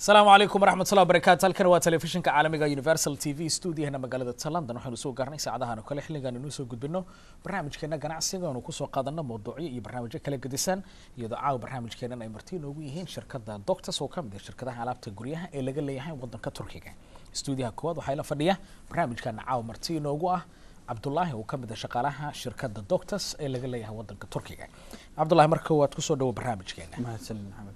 asalaamu calaykum waraxmatullahi wabarakaatu halkan waa telefishinka caalamiga universal t v stuudiyahana magaalada london waxaynu soo gaarnay saacadahan oo kale xilligaan inuu soo gudbino barnaamijkeena ganacsiga oonu kusoo qaadano mawduucyo iyo barnaamijyo kala gedisan iyadoo caawa barnaamijkeenan ay marti inoogu yihiin shirkada doctors oo kamid ah shirkadaha alaabta guryaha ee laga leeyahay wadanka turkiga stuudiyaha koowaad waxaa la fadhiya barnaamijkana caawa marti inoogu ah cabdulaahi oo kamid ah shaqaalaha shirkada doctors ee laga leeyahay wadanka turkiga cabdulahi marka waad kusoo dhawo barnaamijkeena mahadsanid maxamed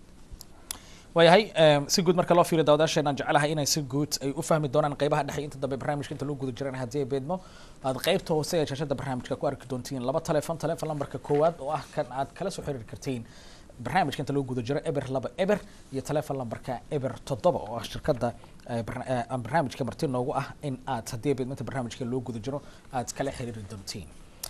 waayahay si guud marka loo fiiriyo daawadaasheenaan jecelahay inay si guud ay u fahmi doonaan qeybaha dhexe inta dambe barnaamijka inta loo guda jiraan haddii ay beedmo aad qeybta hoose ee shaashada barnaamijka ku arki doontiin laba telefon telefon lambarka koowaad oo ah kan aad kala soo xiriiri kartiin barnaamijka inta loo guda jiro eber laba eber iyo telefon lambarka eber toddoba oo ah shirkada barnaamijka marti noogu ah in aad haddii ay beedmo inta barnaamijka loo guda jiro aad kala xiriiri doontiin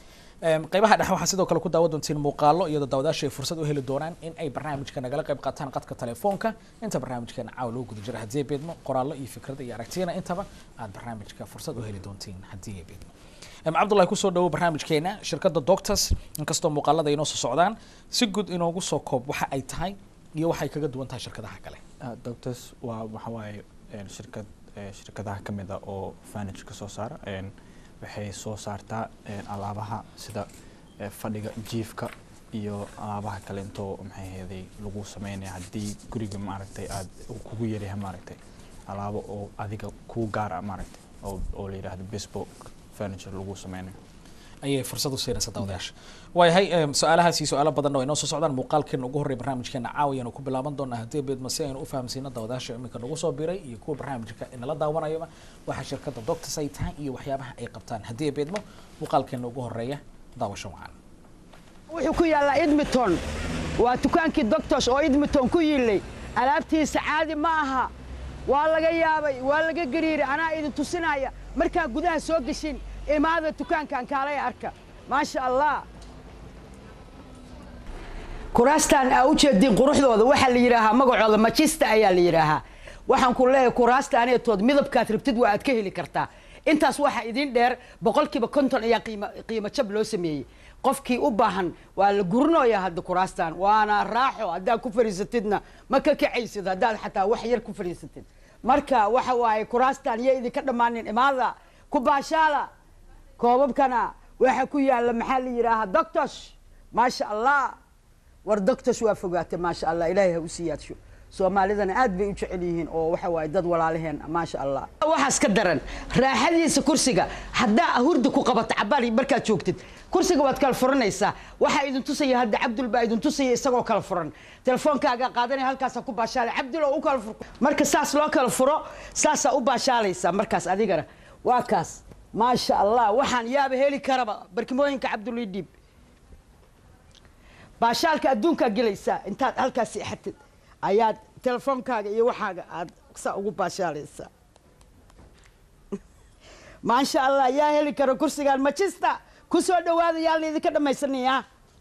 qeybaha dhexe waxaa sidoo kale ku daawa doontiin muuqaalo iyadoo daawadaasha ay fursad u heli doonaan in ay barnaamijka nagala qayb qaataan qadka telefoonka inta barnaamijkeena caawa loo guda jiro haddii ay beedmo qoraallo iyo fikrada iyo aragtiyana intaba aad barnaamijka fursad u heli doontiin haddii ay beedmo cabdullahi kusoo dhawo barnaamijkeena shirkada doctors inkastoo muuqaalada ay noo soo socdaan si guud inoogu soo koob waxa ay tahay iyo waxay kaga duwan tahay shirkadaha kale doctors waa waxa waaye shirkad shirkadaha kamid a oo furniture ka soo saara waxay soo saartaa alaabaha sida fadhiga jiifka iyo alaabaha kale intoo maxay heeday lagu sameynaya haddii guriga maaragtay aad kugu yaryahay maaragtay alaabo oo adiga kuu gaara maaragtay oo oo la yidhaahdo bespoke furniture lagu sameynayo ayay fursad u siinaysa daawadayaasha waayahay su-aalahaas iyo su-aalo badan oo inoo soo socdaan muuqaalkeena ugu horreya barnaamijkeena caawiyaanu ku bilaaban doonaa haddii beedma si aynu u fahamsiino daawadayaasha iminka nagu soo biray iyo kuwa barnaamijka inala daawanayaba waxa shirkada doctors ay tahay iyo waxyaabaha ay qabtaan haddii beedmo muuqaalkeena ugu horeeya daawasho wacan wuxuu ku yaallaa edmonton waa dukaankii doctors oo edmonton ku yiillay alaabtiisa caadi ma aha waa laga yaabay waa laga gariiray anaa idin tusinaya markaa gudaha soo geshin imaada dukaankan kaalay arka maasha allah kuraastaan aa u jeediin quruxdooda waxaa la yidhaahaa magacooda majista ayaa la yidhaahaa waxaan ku leeyahay kuraasta aneetood midabkaad rabtid waa aad ka heli kartaa intaas waxaa idiin dheer boqolkiiba konton ayaa qiimo qiimo jab loo sameeyey qofkii u baahan waa la gurinoyaa hadda kuraastan waana raaxo haddaad ku fadhiisatidna ma ka kacaysid haddaad xataa wax yar ku fadhiisatid marka waxa waaye kuraastan iyo idinka dhammaanin imaada ku baashaala koobabkana waxa ku yaalla maxaa la yidhaahaa doctors maasha allah war doctors waa fogaatay maasha allah ilaahay ha u siyaadsho soomaalidana aad bay u jecel yihiin oo waxa waaye dad walaalaheen maasha allah waxaas ka daran raaxadiisa kursiga haddaa hurda ku qabato cabaal markaad joogtid kursiga waad kala furanaysaa waxaa idin tusaya hadda cabdul baa idin tusaya isagoo kala furan telefoonkaaga qaadanaya halkaasaa ku baashaalay cabdul oo u kala fur marka saas loo kala furo saasaa u baashaalaysaa markaas adigana waa kaas maasha allah waxaan yaaba heli karaba barkimooyinka cabdulidhiib baashaalka adduunkaa gelaysaa intaad halkaas seexatid ayaad telefoonkaaga iyo waxaaga aad saa ugu baashaalaysaa maasha allah yaa heli kara kursigaan majista ku soo dhawaada yaa laydinka dhammaysanayaa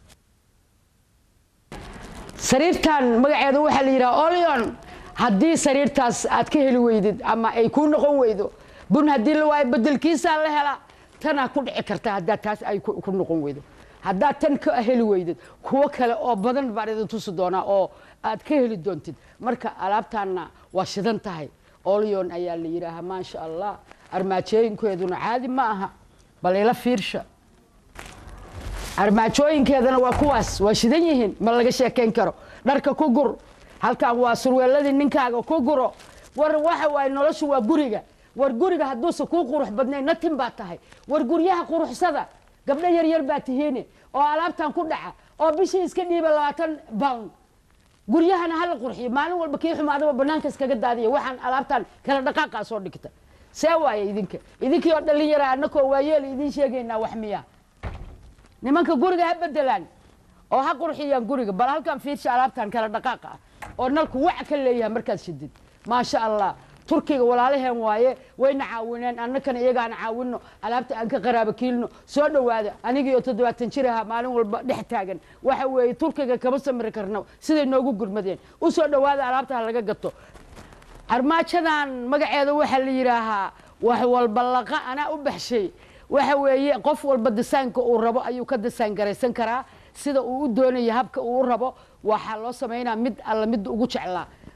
sariirtan magaceeda waxaa la yidhaha olion haddii sariirtaas aad ka heli weydid ama ay kuu noqon weydo bun haddii la waayo bedelkiisaa la hela tanaa ku dhici karta haddaa taas ay ku noqon weydo haddaad tan ka heli weydid kuwo kale oo badan baan idin tusi doonaa oo aad ka heli doontid marka alaabtaanna waa shidan tahay olion ayaa la yidhaahaa maasha allah armaajooyinkeeduna caadi ma aha bal ila fiirsha armaajooyinkeedana waa kuwaas waa shidan yihiin ma laga sheekayn karo dharka ku gur halkan waa surweeladii ninkaaga ku guro war waxa waaye noloshu waa guriga war guriga hadduusa kuu qurux badnayn natin baa tahay war guryaha quruxsada gabdho yaryar baa tihiine oo alaabtan ku dhaca oo bishii iska dhiiba labaatan bound guryahana hala qurxiyo maalin walba kii xumaadaba banaanka iskaga daadiya waxaan alaabtan kala dhaqaaqaa soo dhigta see waaye idinka idinkii oo dhallin yara annakoo waayeel idiin sheegaynaa wax miya nimanka guriga ha bedelaan oo ha qurxiyaan guriga bal halkan fiirsha alaabtan kala dhaqaaqa ah oo nalku wac ka leeyahay markaad shidid maasha allah turkiga walaalaheen waaye wayna caawineen annakana iyagaana caawino alaabta aan ka qaraaba kiilno soo dhowaada anigii oo toddobaatan jir ahaa maalin walba dhex taagan waxa weeye turkiga kama samiri karno siday noogu gurmadeen u soo dhowaada alaabta ha laga gato armaajadan magaceeda waxaa la yidhaahaa wax walba laqa anaa u baxshay waxa weeye qof walba disaynka uu rabo ayuu ka disaan garaysan karaa sida uu u doonayo habka uu u rabo waxaa loo samaynaa mid alla mid ugu jeclaa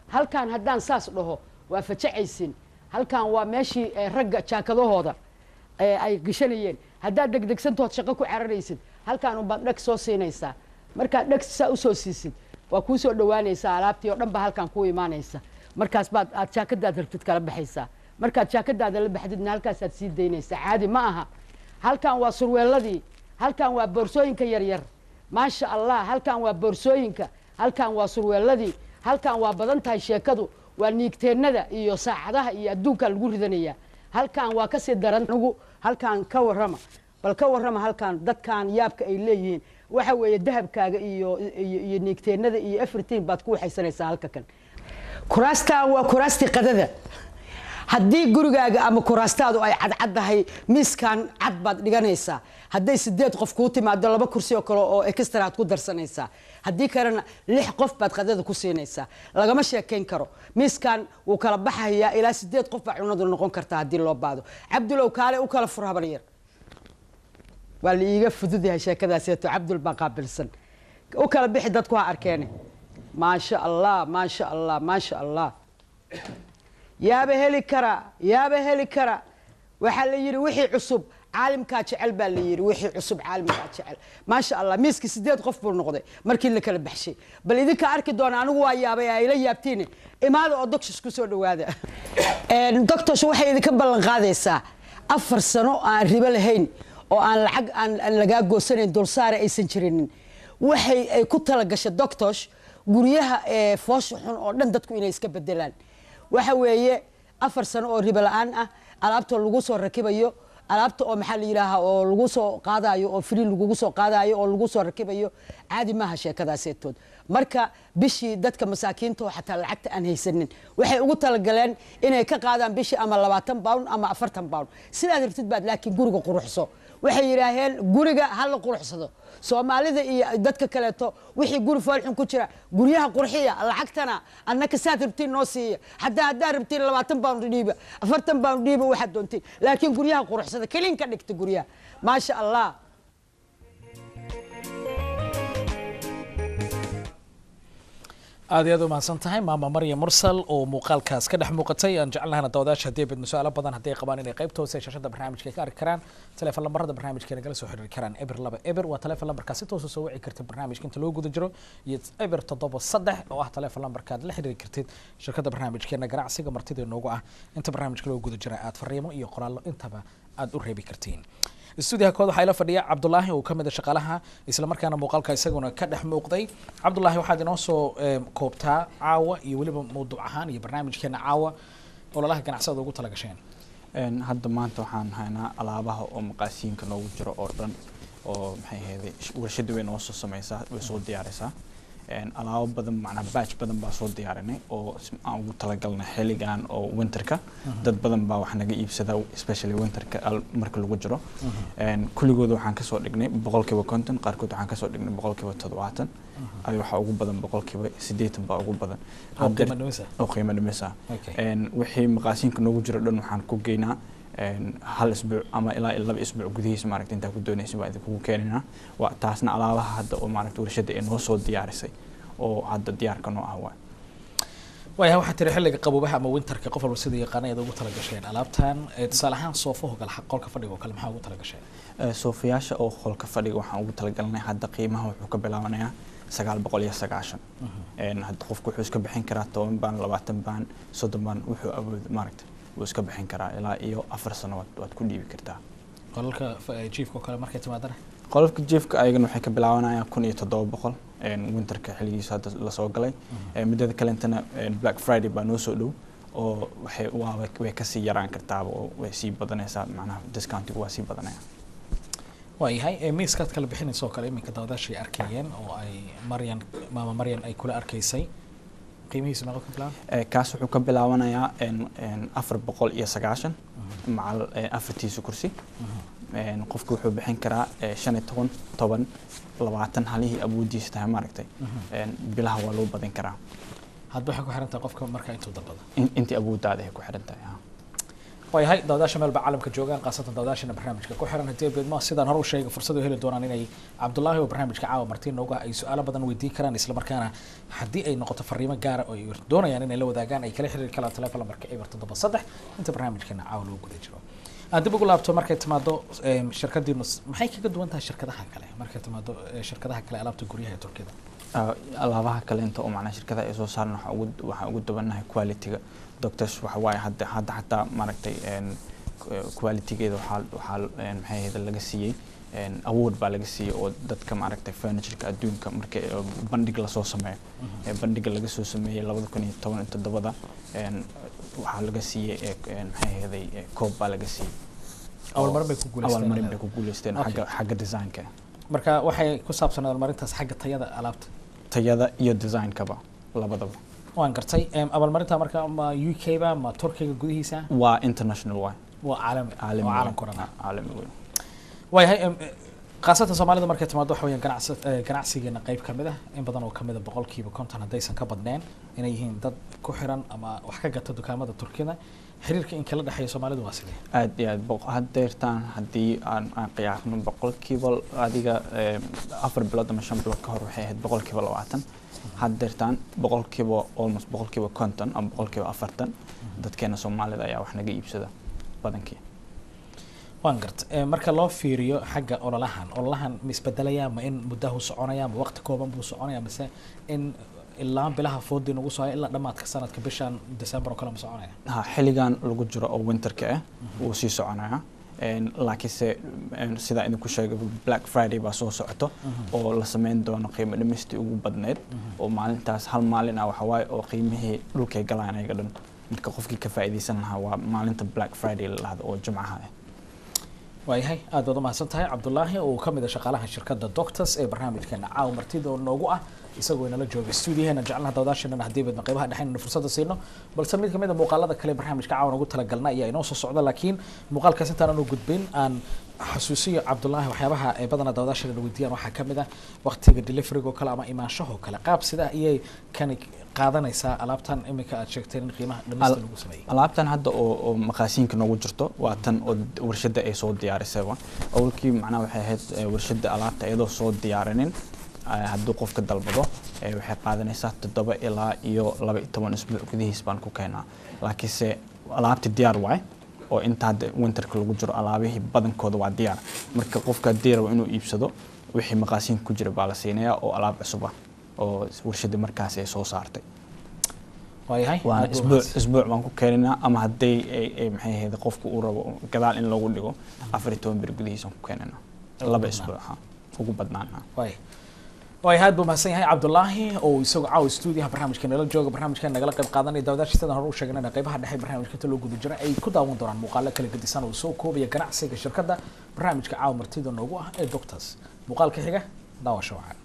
halkaan haddaan saas dhaho waa fajacaysin halkaan waa meeshii eh, ragga jaakadahooda ee ay gashanayeen haddaad degdegsantood shaqo ku cararaysid halkaan unbaad dheg soo siinaysaa markaad dheg saa usoo siisid waa kuu soo dhowaanaysaa alaabtii oo dhan baa halkaan kuu imaanaysa markaas baad aad jaakadaad rabtid kala baxaysaa markaad jaakadaada la baxdidna halkaasaad sii daynaysaa caadi ma aha halkaan waa surweeladii halkaan waa boorsooyinka yaryar maasha allah halkaan waa boorsooyinka halkaan waa surweeladii halkaan waa badan tahay sheekadu waa niigteennada iyo saacadaha iyo adduunkaa lagu ridanayaa halkaan waa kasii daran anigu halkaan ka warrama bal ka warrama halkaan dadkaan yaabka ay leeyihiin waxa weeye dahabkaaga iyo iyo iyo niigteennada iyo everything baad ku waxaysanaysaa halka kan kuraastaan waa kuraastii qadada haddii gurigaaga ama kuraastaadu ay cadcaddahay miiskan cad baad dhiganaysaa hadday sideed qof kuu timaado laba kursi oo kale oo extra aad ku darsanaysaa haddii kalena lix qof baad qadada ku siinaysaa lagama sheekayn karo miiskan wuu kala baxayaa ilaa sideed qof baa cunadu noqon kartaa haddii loo baado cabdulow kaale u kala fur habar yar waa la iiga fudud yahay sheekadaaseeto cabdul baa qaabilsan u kala bixi dadku ha arkeene maasha allah maasha allah maasha allah yaaba heli kara yaaba heli kara waxaa la yidhi wixii cusub caalimkaa jecel baa la yidhi wixii cusub caalimkaa jecel maasha allah miiskii sideed qof buu noqday markii la kala baxshay bal idinka arki doona anigu waa yaabay ayla yaabtiin imaada oo doctors ku soo dhawaada doctors waxay idinka ballan qaadaysaa afar sano aan ribo lahayn oo aan lacag aan aan lagaa goosanayn dulsaare aysan jirinin waxay ay ku talagashay doctors guryaha ee foosha xun oo dhan dadku inay iska bedelaan waxa weeye afar sano oo ribo la-aan ah alaabta lagu soo rakibayo alaabta oo maxaa la yidhaahaa oo lagu soo qaadayo oo free lagugu soo qaadayo oo lagu soo rakibayo caadi maaha sheekadaaseetood marka bishii dadka masaakiinta oo xataa lacagta aan haysanin waxay ugu talagaleen inay ka qaadaan bishii ama labaatan pound ama afartan pound sidaad rabtid baad laakiin guriga quruxso waxay yidhaaheen guriga ha la quruxsado soomaalida iyo dadka kaleeto wixii guri foolxun ku jira guryaha qurxiya lacagtana annaka saad rabtiin noo siiya hadaa haddaad rabtiin labaatan pound dhiiba afartan pound dhiiba waxaad doontiin laakiin guryaha quruxsada kelin ka dhigta guryaha maasha allah aad iyo aad u mahadsan tahay maama marya mursal oo muuqaalkaas ka dhex muuqatay aan jecelnahana dawadaasha haddii bedno su-aalo badan hadday qabaan inay qaybta hoose ee shashada barnaamijka ka arki karaan teleefon lambarada barnaamijka nagala soo xiriiri karaan eber laba eber waa teleefon lambarkaa si toosa soo wici kartid barnaamijka inta loo guda jiro iyo eber toddoba saddex oo ah teleefon lambarkaad la xiriiri kartid shirkadda barnaamijkeena ganacsiga martida inoogu ah inta barnaamijka loo guda jira aad fariimo iyo qoraallo intaba aad u reebi kartiin stuudiyaha kood waxaa ila fadhiya cabdulaahi oo kamid a shaqaalaha islamarkaana muuqaalka isaguna ka dhex muuqday cabdulaahi waxaad inoo soo koobtaa caawa iyo weliba mawduuc ahaan iyo barnaamijkeena caawa ololaha ganacsada ugu tala gasheen hadda maanta waxaan haynaa alaabaha oo maqaasiinka noogu jiro oo dhan oo maxay ahayday warshada way noo soo sameysaa way soo diyaarisaa alaabo badan macnaa batch badan baa soo diyaarinay oo aan ugu talagalnay xilligan oo winterka dad badan baa wax naga iibsada especially winterka marka lagu jiro kulligooda waxaan kasoo dhignay boqolkiiba konton qaarkood waxaan kasoo dhignay boqolkiiba toddobaatan adi waxaa ugu badan boqolkiiba siddeetan baa ugu badan oo qiimo dhimisa wixii maqaasiinka noogu jiro dhan waxaan ku geynaa hal isbuuc ama ilaa laba isbuuc gudihiisa maaragta intaa ku doonaysa baa idinkugu keeninaa waa taasna alaabaha hadda oo maaragta warshada ee noo soo diyaarisay oo hadda diyaarka noo ah waay waayahay waxaa tiri xilliga qaboobaha ama winterka qof walba sida yaqaana ayaad ugu tala gasheen alaabtan tusaale ahaan soofaho kale qolka fadhiga oo kale maxaa ugu tala gasheen soofayaasha oo qolka fadhiga waxaan ugu talagalnay hadda qiimaha wuxuu ka bilaabanayaa sagaal boqol iyo sagaashan hadda qofku wuxuu iska bixin karaa toban baan labaatan baan soddon baan wuxuu awoodo maaragta wuu iska bixin karaa ilaa iyo afar sano waad ku dhiibi kartaa qolalka jiifka oo kale markay timaadana qolofka jiifka ayagana waxay ka bilaabanayaan kun iyo toddoba boqol winterka xilligiisa hadda lasoo galay muddada kalentana black friday baa noo soo dhow oo waxay waa way kasii yaraan kartaaba oo way sii badanaysaa macnaha discountigu waa sii badanaya waayahay miiskaad kala bixinaysa oo kale iminka daawadaashay arkayeen oo ay maryan maama maryan ay kula arkaysay qiimihiisu meeqa ka bilaaba kaas wuxuu ka bilaabanayaa afar boqol iyo sagaashan macal afartiisa kursi qofku wuxuu bixin karaa shan iyo toban toban labaatan halihii awoodiisa tahay maaragtay bilaha waa loo badin karaa hadba waxay ku xiran tahay qofka markaa intuu dalbada intii awooddaada ay ku xiran tahay waayahay daawadaasha meel ba caalamka joogaan khaasatan daawadaashana barnaamijka ku xiran haddii beedmo sidaan hore u sheegay fursad u heli doonaan inay cabdullaahi oo barnaamijka caawa martiin nooga ay su-aalo badan weydiin karaan islamarkaana haddii ay noqoto fariimo gaara oo ay doonayaan inay la wadaagaan ay kala xiriiri karaan telefoon lambarka eber toddoba saddex inta barnaamijkeena caawa loo guda jiro aan dib ugu laabto markay timaado em, shirkadiinu s- maxay kaga duwan tahay shirkadaha kale markay timaado eh, shirkadaha kale alaabta guryaha ee turkida Ah, alaabaha kale inta oo macnaha shirkada ay soo saaraan waxaa ugu waxaa ugu duwannahay quality-ga doctors waxa waaye hadda hadda xataa maaragtay een, eh, quality-geeda waxaa waxaa een, maxay ahayd laga siiyey een, award baa laga siiyey oo dadka maaragtay furniture-ka adduunka marka eh, bandhig lasoo sameeyo ee bandhiga laga soo sameeyey labada kun iyo toban iyo toddobada een, waxaa laga siiyey eh, een, maxay ahaday eh, koob baa laga siiyey Abaalmarin bay ku guuleysteen. abaalmarin bay ku guuleysteen Okay. xagga xagga design-ka marka waxay ku saabsan abaalmarintaas xagga tayada alaabta tayada iyo design-kaba labadaba waan gartay em, abaalmarinta marka ma u k ba ma turkiga gudihiisa waa international waay waa caalami caalami waa weyn. caalamka o dhan ah. caalami weyn waayahay em, eh, khaasatan soomaalida markay timaado waxa weeyaan ganacsi eh, ganacsigeena qayb ka mid ah in badan oo kamid a boqolkiiba konton haddaysan ka badneen inay yihiin dad ku xiran ama wax ka gata dukaamada turkida xiriirka in kala dhexeeya soomaalidu waa sidee aad iyo aad boq- haddeertaan haddii aan aan qiyaasno boqolkiiba adiga eh, afar bilood ama shan bilood ka hor waxay ahayd boqolkiiba labaatan haddeertaan boqolkiiba almost boqolkiiba konton ama boqolkiiba afartan dadkeena soomaalida ayaa wax naga iibsada badankii waan garta Eh, marka loo fiiriyo xagga ololahan ololahan ma isbedelayaa ma in muddahu soconaya ma waqti kooban buu soconaya mise in ilaa bilaha foodii nagu soo haya ilaa dhammaadka sanadka bishan december oo kale ma soconaya ha xilligan lagu jiro oo winterka ah wuu sii soconaya Een, laakiinse een, sidaa idinku sheegay black friday baa soo socoto oo la sameyn doono qiimo dhimistii ugu badneyd oo maalintaas hal maalin ah waxawaaye oo qiimihii dhulkay galaan ayaga dhan marka qofkii ka faa'iidaysan lahaa waa maalinta black friday la dhahdo oo jimcaha ah waayahay aad baad umahadsan tahay cabdulaahi oo ka mid a shaqaalaha shirkadda doctors ee barnaamijkeena caawa martida oo noogu ah isagoo inala jooga stuudiyaheena jecelnaha dawdaasheenana haddii baydna qaybaha dhexeynana fursada siino balse mid kamid a muuqaalada kale barnaamijka caawa ugu talagalna ayaa inoo soo socda laakiin muuqaalkaas intaan aanu gudbin aan xasuusiyo cabdulaahi waxyaabaha ee badanaa dawdaasheenana weydiiyaan waxaa kamid ah waqtiga deliveryga oo kale ama imaanshahoo kale qaab sida ayay kani qaadanaysaa alaabtan iminka aad sheegteen in qiimaha dhamista Al- lagu sameeyey alaabtan hadda oo oo maqaasiinka noogu jirto waa tan oo d- warshadda ay soo diyaarisayba awalkii macnaha waxay ahayd eh, warshadda alaabta iyadoo soo diyaarinin eh, hadduu qofka dalbado eh, waxay qaadanaysaa toddoba ilaa iyo laba iyo toban isbuuc gudihiis baan ku keenaa laakiinse alaabti diyaar waay oo inta hadda winterka lagu jiro alaabihii badankooda waa diyaar marka qofka haddii rabo inuu iibsado wixii maqaasiinka ku jira baa la siinayaa oo alaab cusub ah oo warshadda markaasi ay soo saartay waayahay waa aad buu isbuuc mahadsan. isbuuc baan ku keeninaa ama haddii ay ay maxay ahayd qofku uu rabo gadaal in loogu dhigo afar iyo toban bir gudihiisaan ku keeninaa Ugu laba badnaan. isbuuc ha ugu badnaan ha waay waay aad buu mahadsan yahay cabdulaahi oo isagoo caawa stuudiyaha barnaamijka nala jooga barnaamijka nagala qayb qaadanaya daawadaasha sidaan hore u sheegnayna qaybaha dhexe barnaamijka inta loo guda jira ay ku daawan doonaan muuqaalo kala gedisan oo soo koobaya ganacsiga shirkadda barnaamijka caawa martida noogu ah ee doctors muuqaalka xiga daawasho wacan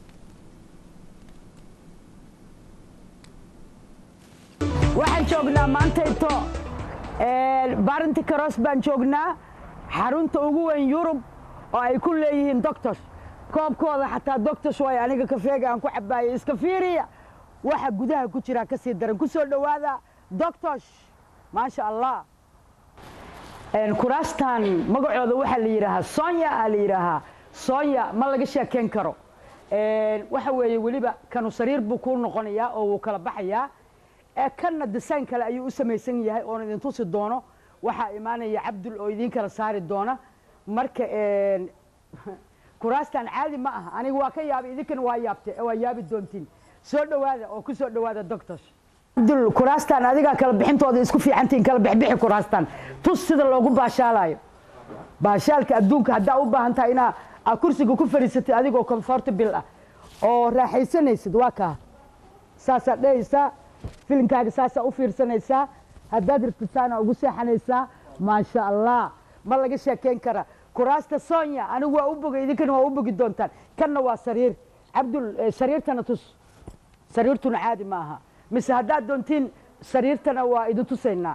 waxaan joognaa maantayto barinti karos baan joognaa xarunta ugu weyn yurub oo ay ku leeyihiin doctors koobkooda xataa doctors way aniga kafeega aan ku cabaayay iska fiiriya waxa gudaha ku jira ka sii daran ku soo dhowaada doctors maasha allah Een, kuraastan magacooda waxaa la yidhaahaa sonya aa la yidhaahaa sonya ma laga sheekeyn karo Een, waxa weeye weliba kanu sariir buu kuu noqonayaa oo wuu kala baxayaa ee kanna design kale ayuu u samaysan yahay oon idin tusi doono waxaa imaanaya cabdul oo idiin kala saari doona marka een, kuraastan caadi ma aha aniga waa ka yaabay idinkana waa yaabte waa yaabi doontiin soo dhowaada oo ku soo dhowaada doctors cabdul kuraastan adigaa kala bixintooda isku fiicantiin kala bixbixi kuraastan tus sida loogu baashaalayo baashaalka adduunka haddaa u baahan tahay inaa aa kursiga ku fadhiisatid adigoo comfortable ah oo raaxaysanaysid waa kaa saasaa dhehaysaa filimkaaga saasaa u fiirsanaysaa haddaad rabtisaana ugu seexanaysaa maasha allah ma laga sheekeyn kara kuraasta sonya anigu waa u bogay idinkana waa u bogi doontaan kanna waa sariir cabdul eh, sariirtana tus sariirtuna caadi ma aha mise haddaad doontiin sariirtana waa idin tusaynaa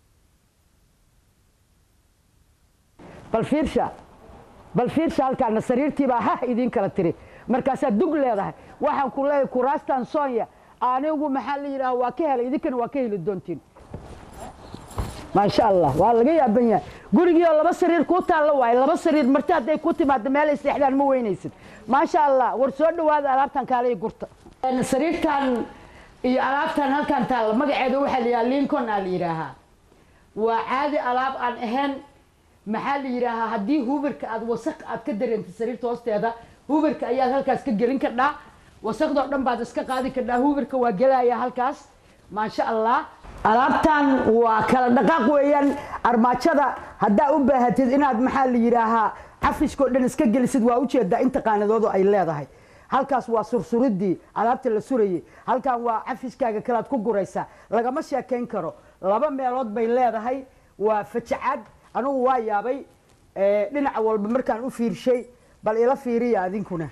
bal fiirsha bal fiirsha halkaana sariirtii baa hah idiin kala tiri markaasaad dug leedahay waxaan ku leeyahay kuraastan sonya anigu maxaa la yidhaha waa ka helay idinkana waa ka heli doontiin maasha allah waa laga yaaban yahay gurigii oo laba sariir kuu taalla waaye laba sariir marti hadday ku timaado meel ay seexdaan ma weynaysid maasha allah war soo dhawaada alaabtan kaale iyo gurta sariirtan iyo alaabtan halkan taalla magaceeda waxaa la yidhaha lincoln aa la yidhaahaa waa caadi alaab aan ahayn maxaa la yidhaahaa haddii hubirka aad wasaq aad ka dareentay sariirta hoosteeda hubirka ayaad halkaas ka gelin kardhaa wasaqdoo dhan baad iska qaadi kardhaa hubirka waa gelaya halkaas maasha allah alaabtan waa kala dhaqaaq weeyaan armaajada haddaa u baahatid inaad maxaa la yidhaahaa cafiskoo dhan iska gelisid waa ujeedaa inta qaanadoodu ay leedahay halkaas waa sursuridii alaabta la surayay halkan waa cafiskaaga kalaad ku guraysaa lagama sheekayn karo laba meelood bay leedahay waa fajacaad anugu waa yaabay dhinaca walba markaan u fiirshay bal ila fiiriya adinkuna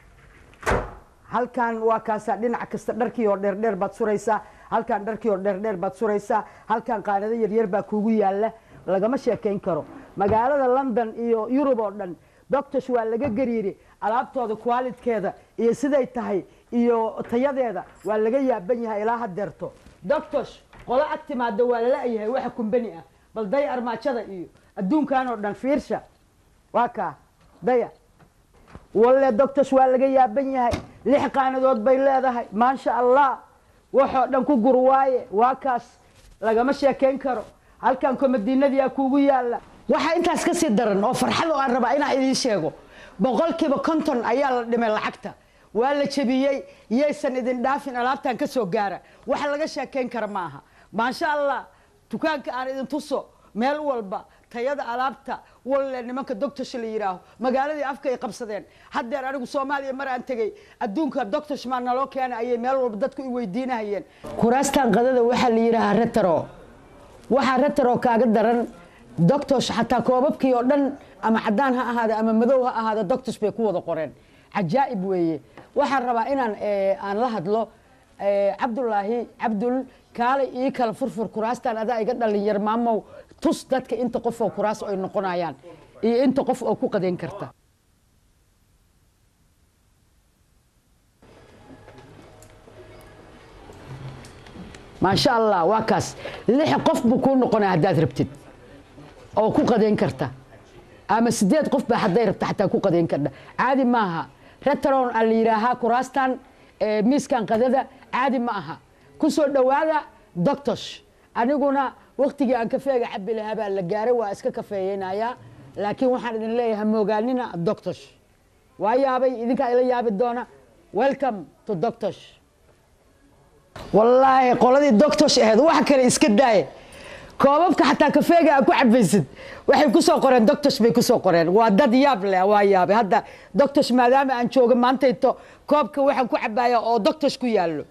halkan waa kaasaa dhinac kasta dharkii oo dheerdheer baad suraysaa halkan dharkii oo dheerdheer baad suraysaa halkan qaanado yaryar baa kuugu yaalla lagama sheekayn karo magaalada london iyo yurub oo dhan doctors waa laga gariiri alaabtooda qualitkeeda iyo siday tahay iyo tayadeeda waa laga yaaban yahay ilaa hadeerto doctors qolo ag timaada waa lala-yahay waxa kumbani ah bal daya armaajada iyo adduunkan oo dhan fiirsha waa kaa daya walle doctors waa laga yaaban yahay lix qaanadood bay leedahay maasha allah waxoo dhan ku gur waaye waa kaas lagama sheekayn karo halkan komadiinadiyaa kuugu yaalla waxaa intaas ka sii daran oo farxad oo aan rabaa inaan idiin sheego boqolkiiba konton ayaa la dhimay lacagta waa la jebiyey yaysan idin dhaafin alaabtan ka soo gaara wax laga sheekayn kara ma aha maasha allah dukaanka aan idin tuso meel walba tayada alaabta walle nimanka doctors la yidhaaho magaaladii afka ay qabsadeen haddeer anigu soomaaliya mar aan tegey adduunka doctors maa naloo keena ayay meel walba dadku i weydiinahayeen kuraastan qadada waxaa la yidhaahaa retaro waxaa retaro kaaga daran doctors xataa koobabkii oo dhan ama cadaan ha ahaada ama madow ha ahaada doctors bay ku wada qoreen cajaa'ib weeye waxaan rabaa inaan aan la hadlo cabdulaahi cabdul kaale ii kala furfur kuraastan adaa iga dhalinyar maamow tus dadka inta qof oo kuraas ay noqonayaan iyo inta qof oo ku qadeyn karta maasha allah waa kaas lix qof buu kuu noqonaya haddaad rabtid oo ku qadeyn karta ama sideed qof baa hadday rabta xataa ku qadeyn karta caadi maaha retron aa la yidhaahaa kuraastan miiskan qadada caadi ma aha ku soo dhowaada doctors aniguna waktigii aan kafeega cabi lahaa baa la gaaray waa iska kafeeyeynayaa laakiin waxaan idin leeyahay moogaanina doctors waa yaabay idinkaa ila yaabi doona welcome to doctors wallaahi qoladii doctors ahayd wax kale iska daaye koobabka xataa kafeega aa ku cabaysid waxay ku soo qoreen doctors bay ku soo qoreen waa dad yaab leh waa yaabay hadda doctors maadaama aan jooga maantayto koobka waxaan ku cabaaya oo doctors ku yaallo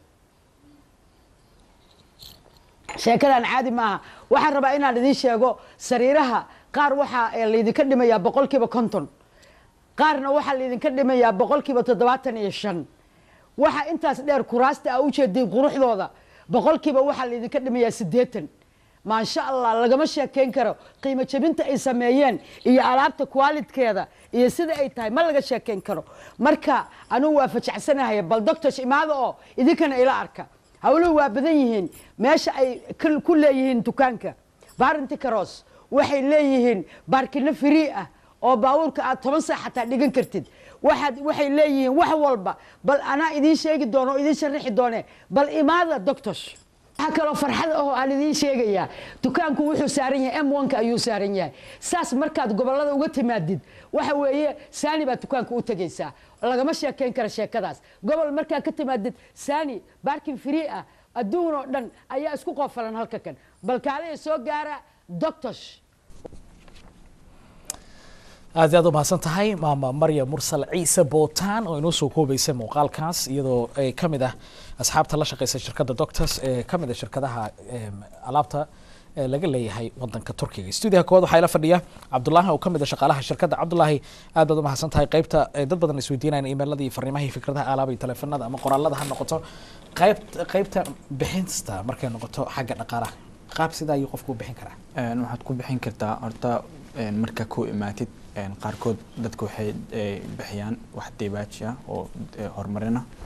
sheekadan caadi maaha waxaan rabaa inaan idiin sheego sariiraha qaar waxaa laydinka dhimayaa boqolkiiba konton qaarna waxaa laydinka dhimayaa boqolkiiba toddobaatan iyo shan waxa intaas dheer kuraasta aa ujeediin quruxdooda boqolkiiba waxaa laydinka dhimayaa siddeetan maasha allah lagama sheekayn karo qiimo jebinta ay sameeyeen iyo alaabta qualitkeeda iyo sida ay tahay ma laga sheekayn karo marka anugu waa fajacsanahay bal doctors imaada oo idinkana ila arka hawluhu waa badan yihiin meesha ay ku leeyihiin dukaanka barinti caros waxay leeyihiin baarkino free ah oo baabuurka aad toban saac xataa dhigan kartid waxaad waxay leeyihiin wax walba bal anaa idiin sheegi doono oo idiin sharaxi doone bal imaada doctors waxaa kaloo farxad ahoo aan idiin sheegayaa dukaanku wuxuu saaran yahay m onka ayuu saaran yahay saas markaad gobolada uga timaadid waxa weeye saani baad dukaanka u tegaysaa lagama sheekayn kara sheekadaas gobol markaa ka timaadid saani baarkin free ah adduun oo dhan ayaa isku qoofalan halka kan bal kaalaya soo gaara doctors aad iyo aad u mahadsan tahay maama marya mursal ciise bootaan oo inoo soo koobaysay muuqaalkaas iyadoo ay ka mid ah asxaabta la shaqeysa shirkadda doctors ee ka mid ah shirkadaha alaabta laga leeyahay wadanka turkiga stuudiyaha koowaad waxaa ila fadhiya cabdulaahi oo ka mid ah shaqaalaha shirkadda cabdulaahi aad baad u mahadsan tahay qaybta dad badan isweydiinayaan iimayladii fariimahii fikradaha alaaba iyo teleefanada ama qoraalada ha noqoto qayb qaybta bixinta markay noqoto xagga dhaqaalaha qaab sidaa ayuu qofku u bixin karaa waxaad ku bixin kartaa horta marka ku imaatid qaarkood dadka waxay bixiyaan wax dibaaji ah oo horumarina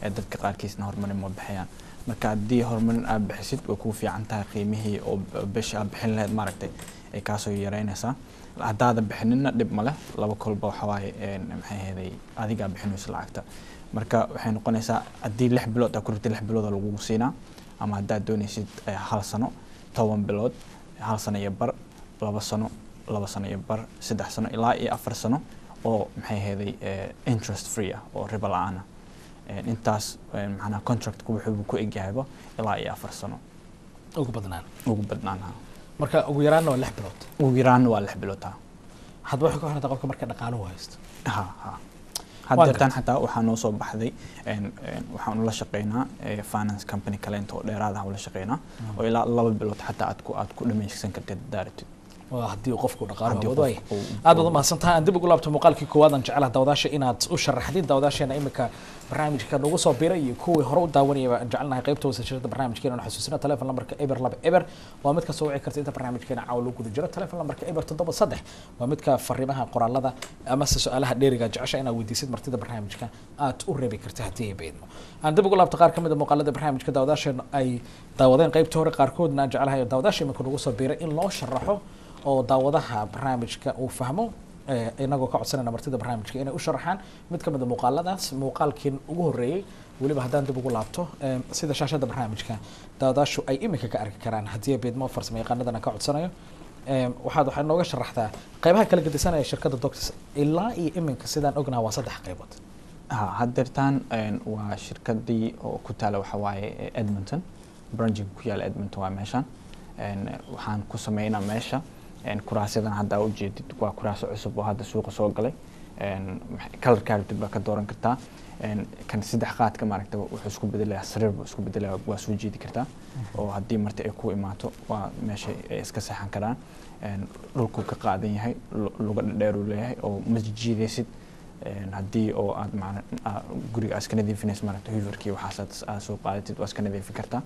ee dadka qaarkiisna horumarin ma bixiyaan marka haddii horumarin aad bixisid way kuu fiican tahay qiimihii oo b- bisha aad bixin lahayd maaragtay ay kaasoo yareynaysaa haddaadan bixinina dhib ma leh laba kolba waxa waaye een, maxay ahaydey adigaa bixinaysa lacagta marka waxay noqonaysaa haddii lix bilood aad ku rabtid lix bilooda lagugu siinaa ama haddaad doonaysid eh, hal sano toban bilood hal sano iyo bar laba sano laba sano iyo bar saddex sano ilaa iyo afar sano oo maxay ahaydey eh, interest free ah oo ribo la-aan ah Een, intaas een, macnaha contractku wuxuu ku egyahayba ilaa iyo afar sano ugu badnaan ugu badnaanaha marka ugu yaraanna waa lix bilood ugu yaraanna waa lix bilood ha hadba waxay ku xiranta qofka marka dhaqaaluhu haysto ha ha Waan haddeetaan gartay. xataa waxaa noo soo baxday een, een, waxaan ula shaqeynaa eh, finance company kaleento oo dheeraad ah ula shaqeynaa oo ilaa laba bilood xataa aad ku aad ku dhamaysan kartid daaratid waa haddii uu qofku dhaqaaluhu Haddii awoodo waay qof uu- aad baad umahadsantahay aan dib ugu laabto muuqaalkii koowaad aan jecelaha daawadaasha inaad u sharaxdid daawadaasheena imika barnaamijka nagu soo biray iyo kuwii hore u daawanayaba aan jecelnahay qaybta hoosashada barnaamijkeena aan xasuusina telefon lambarka eber laba eber waa mid kasoo wici karta inta barnaamijkeena caawa loo guda jiro telefon lambarka eber toddoba saddex waa midka fariimaha qoraalada amase su-aalaha dheeriga jecesha inaad weydiisid martida barnaamijka aad u reebi karta haddii ay beedmo aan dib ugu laabto qaar ka mid a muuqaalada barnaamijka daawadaasheena ay daawadeen qaybta hore qaarkoodna aan jecelahay daawadaasha imika nagu soo biray in loo sharaxo oo daawadaha barnaamijka uu fahmo eh, inagoo ka codsanayna martida barnaamijka inay u sharaxaan mid ka mid a muuqaaladaas muuqaalkii ugu horreeyey weliba haddaan dib ugu laabto eh, sida shaashada barnaamijka daawadaashu ay imika ka arki karaan haddii beedmo farsamo yaqaanadana ka codsanayo Eh, waxaad waxay nooga sharaxdaa qaybaha kala gedisanaya shirkadda doctors ilaa iyo iminka sidaan ognaha waa saddex qaybood ha haddeertaan een, waa shirkadii oo ku taala waxa waaye eh, edmonton branching ku yaala edmonton waa meeshaan Een, waxaan ku sameynaa meesha een, kuraasyadan hadda aa ujeedid waa kuraaso cusub oo hadda suuqa soo galay Een, max- kalarkaa rabtid baa ka dooran kartaa Een, kan saddex qaadka maaragta wuxuu isku bedelayaa sariir buu isku bedelayaa waa soo jeedi kartaa oo haddii marti ay ku imaato waa meesha ay iska seexan karaan Een, dhulkuu ka qaadan yahay lu- luga dheer uu leeyahay oo ma jiidaysid Een, haddii oo aad macna aa- guriga aad iska nadiifinayso maaragta huiverkii waxaas aad- aad soo qaadatid waa iska nadiifin kartaa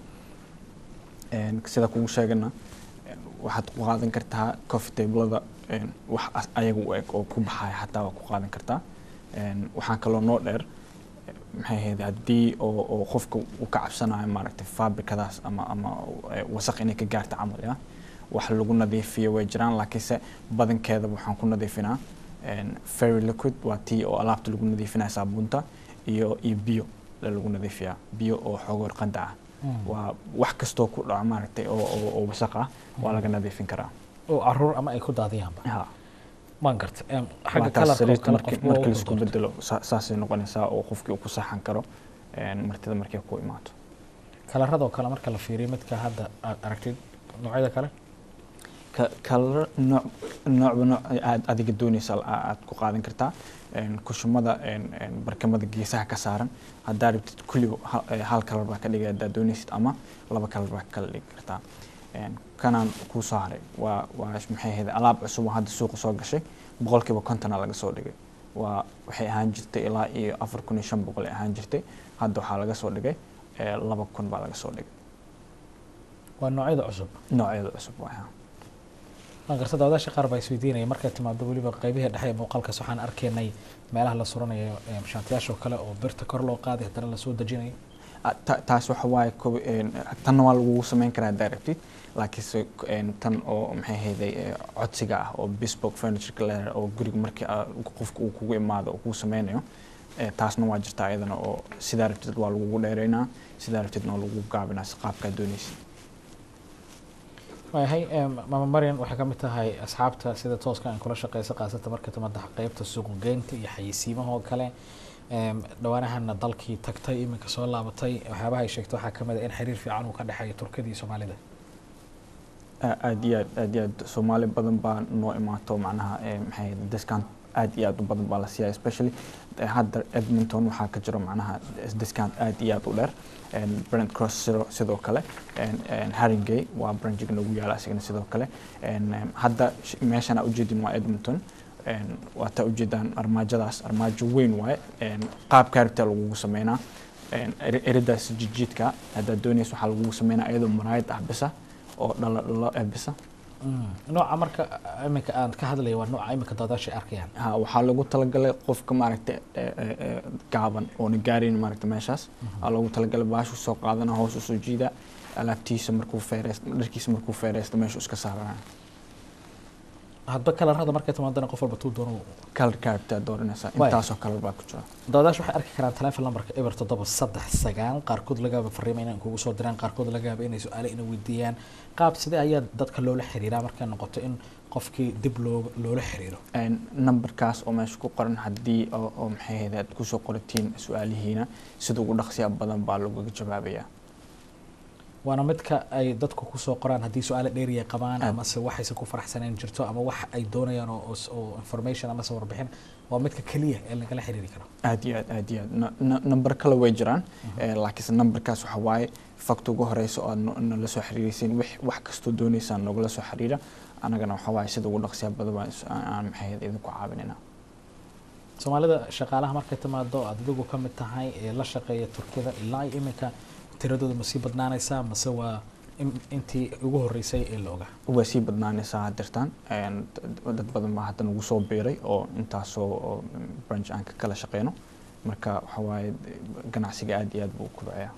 Een, sida kugu sheegana een, waxaad ku qaadan kartaa coffee tablada een, wax as- ayaga u eg oo ku baxaya xataa waa ku qaadan kartaa Een, waxaan kaloo noo dheer eh, maxay ahayd haddii oo oo qofka uu ka cabsanayo maaragtay fabrikadaas ama ama eh, wasaq inay ka gaarta camal ya wax lagu nadiifiyo way jiraan laakiinse badankeeda waxaan ku nadiifinaa een, very liquid waa tii oo alaabta lagu nadiifinaya saabuunta iyo iyo biyo la lagu nadiifiyaa biyo oo xoogoor qanda ah waa wax kastoo ku dhaco maaragtay oo oo oo wasaq ah waa laga nadiifin karaa oo caruur ama ay ku daadiyaanba ha maan garta Em, waa xagga taas kalarka oo sariirta kale markii qofba markii waa u laisku doorto. bedelo saa- saasay noqonaysaa oo qofkii uu ku saxan karo een, martida markay ku imaato kalaradoo kale marka la fiiriyo midka hadda aad aragtid noocyada kale ka- kalar nooc noocba nooc aad adiga doonaysa aa- aad ku qaadan kartaa Een, kushumada een, een, barkamada geesaha ka saaran haddaa rabtid kulli hal- eh, hal kalar baa ka dhigay haddaa doonaysid ama laba kalar baa ka kala dhigi kartaa Een, kanaan kuu soo haray waa waa maxay ahayd alaab cusub oo hadda suuqa soo gashay boqolkiiba kontona laga soo dhigay waa waxay ahaan jirtay ilaa iyo afar kun iyo shan boqol ay ahaan jirtay hadda waxaa laga soo dhigay eh, laba kun baa laga soo dhigay waa noocyada cusub noocyada cusub waa haa. waan garta daawadaasha qaar baa isweydiinaya markay timaado weliba qaybihii dhexe ee muuqaalkaas waxaan arkaynay meelaha la suranayo em, shaantiyaasha oo kale oo birta kor loo qaaday haddana lasoo dejinayo Ah, ta- taas waxa waaye kob- een, tanna waa lagugu samayn karaa haddaa rabtid laakiinse een, tan oo maxay ahayday eh, codsiga ah oo bespoke furniture leer oo guriga markii aa- qofka uu kugu imaado uu kugu sameynayo eh, taasna waa jirta ayadana oo sidaa rabtid waa lagugu dheereynaa sidaa rabtidna waa lagugu gaabinaa si qaabkaa doonaysid waayahay em, mama marian waxay ka mid tahay asxaabta sida tooska aan kula shaqeysa qaasata marka timaada qeybta suuqgeynta iyo xayeysiimaha oo kale Em, dhawaanahana dalkii tagtay iminka soo laabatay waxyaabaha ay sheegtay waxaa kamid a in xiriir fiican uu ka dhexeeyo turkida iyo soomaalida A- aad iyo aad aad iyo aad soomaali badan baa noo imaato macnaha eh, maxay ahayd discount aad iyo aad u badan baa la siiyaa especially eh, hadda edmonton waxaa ka jiro macnaha discount aad iyo aad u dheer En brent cross sidoo sidoo kale En- en haringey waa branchiga nagu yaala asigana sidoo kale En, em, hadda sh- meeshan aa ujeedin waa edmonton En, waa taa ujeedaan armaajadaas armaajo weyn waaye En, qaabkaa rabtaa lagugu sameynaa En, eri- eridaas jijiidka haddaad doonaysa waxaa lagugu sameynaa iyadoo maraayad ah bisa oo dhalo dhalo eh bisa nooca marka iminka aan ka hadlaya waa nooca iminka daadaasha ay arkayaan ha waxaa lagu talagalay qofka maaragta ee, ee, ee, gaaban oona gaarayn maaragta meeshaas aa loogu talagalay baashu soo qaadana hoos usoo jiida alaabtiisa markuu feereyst dharkiisa markuu feereysto meeshu iska saarana hadba kalarada markay timaadana qof walba tuu doono kalarka aragtaa dooranaysaa Waay. intaasoo kalar baa ku jira daadaasha waxay arki karaan telefoon lambarka eber toddoba saddex sagaal qaarkood laga yaaba fariimo inay kugu soo diraan qaarkood laga yaaba inay su-aale ina weydiiyaan qaab sidee ayaa dadka loola xiriiraa markay noqoto in qofkii dib loo loola xiriiro Een, numberkaas oo meesha ku qoran haddii oo oo maxay ahayd aad kusoo qoratiin su-aalihiina sida ugu dhaqsiya badan baa lagaga jawaabayaa waana midka ay dadku kusoo qoraan haddii su-aale dheeriya qabaan Aad. amase waxaysan ku faraxsaneen jirto ama wax ay doonayaan oo, oo- oo information amase warbixin waa midka keliya ee lagala xiriiri karo aad iyo aad aad iyo aad Na- na- number kale way jiraan Eh, laakiinse numberkaas waxa waaye fakta ugu horeysa oo aad no- nala soo xiriiraysiin wix- wax kastoo dooneysaan nogala soo xiriira anagana waxa waaye sida ugu dhaqsiya badan baan is- aan aan maxay ahayd idinku caawinayna soomaalida shaqaalaha markay timaado aad adigu ka mid tahay ee la shaqeeya turkiyada ilaa iyo iminka tiradooda ma sii badnaanaysaa mase waa in- intii ugu horeysay ee la ogaa way sii badnaanaysaa hadirtaan Een, dad dad badan baa hadda nagu soo biiray oo intaasoo oo branch aan ka kala shaqeyno marka waxa waaye ganacsiga aad iyo aad buu u kobcayaa